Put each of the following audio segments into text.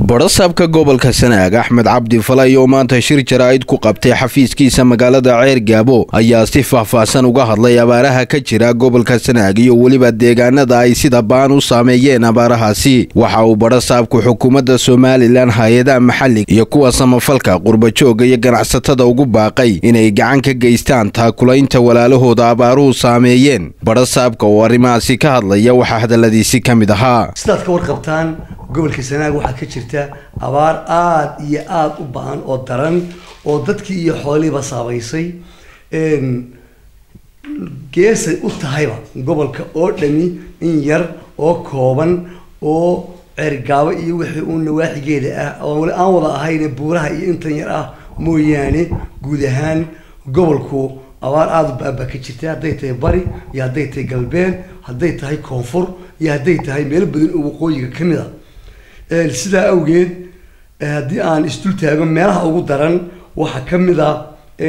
badhasaabka gobolka sanaag axmed cabdi falay oo maanta shir jaraa'id ku qabtay xafiiskiisa magaalada ceer gaabo ayaa si faahfaahsan uga hadlay abaaraha ka jira gobolka sanaag iyo weliba deegaanada ay sida baan u saameeyeen abaarahaasi waxa uu badhasaabku xukuumadda somalilan hay-adaha maxalliga iyo kuwa samafalka qurbajooga iyo ganacsatada ugu baaqay inay gacan ka geystaan taakulaynta walaalahooda abaaruhu saameeyeen badhasaabka oo arrimahaasi ka hadlaya waxaa hadalladiisi ka mid ahaa sidaad ka warqabtaan gobolka sanaag waxaa ka jirta abaar aada iyo aada u ba-an oo daran oo dadkii iyo xoolihiiba saameysay geesay u tahayba gobolka oo dhami in yar oo kooban oo ceergaabo iyo wixii uu nawaaxigeeda ah oo wali aan wada ahayne buuraha iyo intan yar ah mooyaane guud ahaan gobolku abaar aada u ba-an baa ka jirta hadday tahay bari iyo hadday tahay galbeed hadday tahay koonfur iyo hadday tahay meelo badan oo waqooyiga ka mid a sidaa awgeed haddii aan isdul taago meelaha ugu daran waxaa ka mid a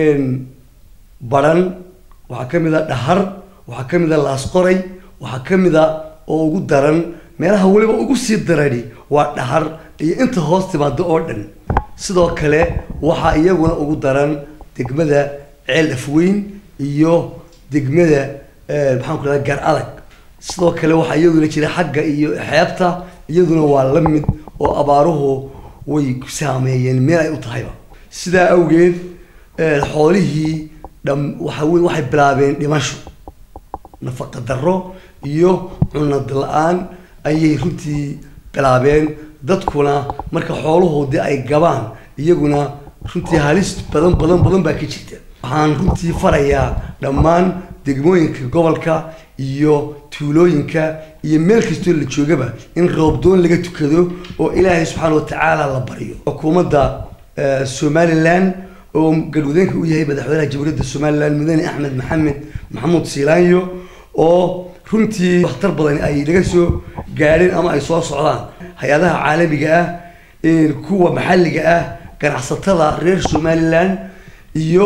baran waxaa ka mid a dhahar waxaa ka mid a laasqoray waxaa ka mid a oo ugu daran meelaha weliba ugu sii darani waa dhahar iyo inta hoos timaado oo dhan sidoo kale waxaa iyaguna ugu daran degmada ceel afweyn iyo degmada maxaan ku rahda gar adag sidoo kale waxaa iyaduna jira xagga iyo xeebta iyaduna waa la mid oo abaaruhu way saameeyeen meel ay u tahayba sidaa awgeed xoolihii dham waxa wey waxay bilaabeen dhimasho nafaqa darro iyo cunad la-aan ayay runtii bilaabeen dadkuna marka xoolahoodii ay gabaan iyaguna runtii halis badan badan badan baa ka jirta waxaan runtii farayaa dhammaan degmooyinka gobolka iyo tuulooyinka iyo meel kastoo la joogaba in roobdoon laga tukado oo ilaahay subxaana watacaala la baryo xukuumadda somalilan oo galmudeenka u yahay madaxweynaha jamhuuriyadda somalilan mudane axmed maxamed maxamuud siilaanyo oo runtii waxtar badan ay laga soo gaadheen ama ay soo socdaan hay-adaha caalamiga ah kuwa maxalliga ah ganacsatada reer somalilan iyo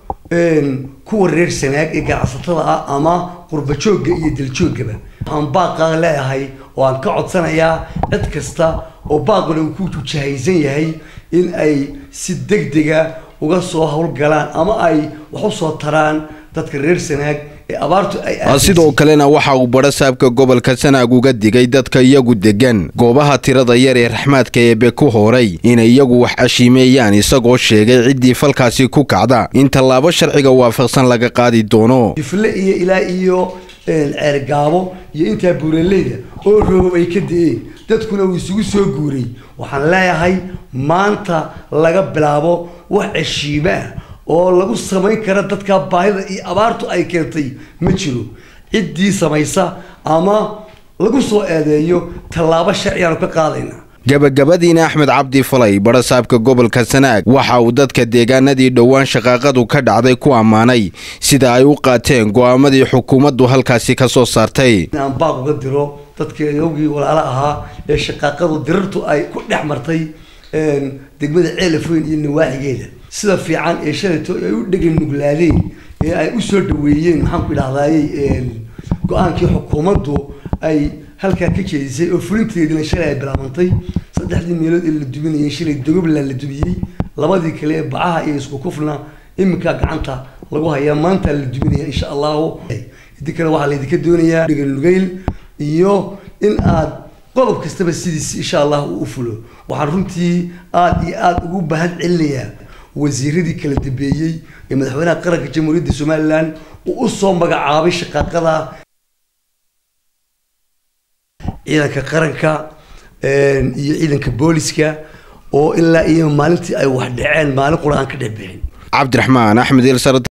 kuwa reer sanaag ee ganacsatada ah ama qurbajoogga iyo daljoogaba waxaan baaqaa leeyahay oo aan ka codsanayaa cid kasta oo baaquna uu ku jahaysan yahay in ay si degdega uga soo howlgalaan ama ay wax usoo taraan dadka reer sanaag sidoo kalena waxa uu badhasaabka gobolka sanaag uga digay dadka iyagu degan goobaha tirada yar ee raxmaadka eebe ku hooray inay iyagu wax cashiimeeyaan isagoo sheegay ciddii falkaasi ku kacda in tallaabo sharciga waafaqsan laga qaadi doono jufle iyo ilaa iyo ceergaabo iyo intaa buuraleyda oo roobab ay ka da-een dadkuna uu isugu soo guuray waxaan leeyahay maanta laga bilaabo wax ceshiime ah oo lagu samayn kara dadka baahida iyo abaartu ay keentay ma jiro ciddii samaysa ama lagu soo eedeeyo tallaabo sharcigaanu ka qaadayna gabagabadiina axmed cabdi falay badhasaabka gobolka sanaag waxa uu dadka deegaanadii dhowaan shaqaaqadu ka dhacday ku ammaanay sida ay u qaateen go'aamadii xukuumaddu halkaasi ka soo saartay aan baaq uga diro dadka yogii walaalo ahaa ee shaqaaqadu dirartu ay ku dhex martay degmada ceelafoyn iyo nawaaxigeeda sida fiican ee shalayto ay u dhegan nuglaadeen ee ay usoo dhaweeyeen maxaanku idhahdayey go-aankii xukuumaddu ay halkaa ka jeedisay oo fulinteediina shalay ay bilaabantay saddexdii meelood ee la duminayay shalay dogobland la dumiyey labadii kale ee bacaha iyo isku kufna iminkaa gacanta lagu hayaa maanta la duminaya insha allahu idi kale waxaa laydinka doonayaa dhegan nugayl iyo in aad qodob kastaba sidiis insha allah uu u fulo waxaan runtii aada iyo aada ugu bahad celinayaa wasiiradii kala dambeeyey ee madaxweynaha qaranka jamhuuriyadda somalilan uu usoo magacaabay shaqaaqada ciidanka qaranka iyo ciidanka booliska oo ilaa iyo maalintii ay wax dhaceen maalin qura aan ka dhexbixin cabdiraxmaan axmed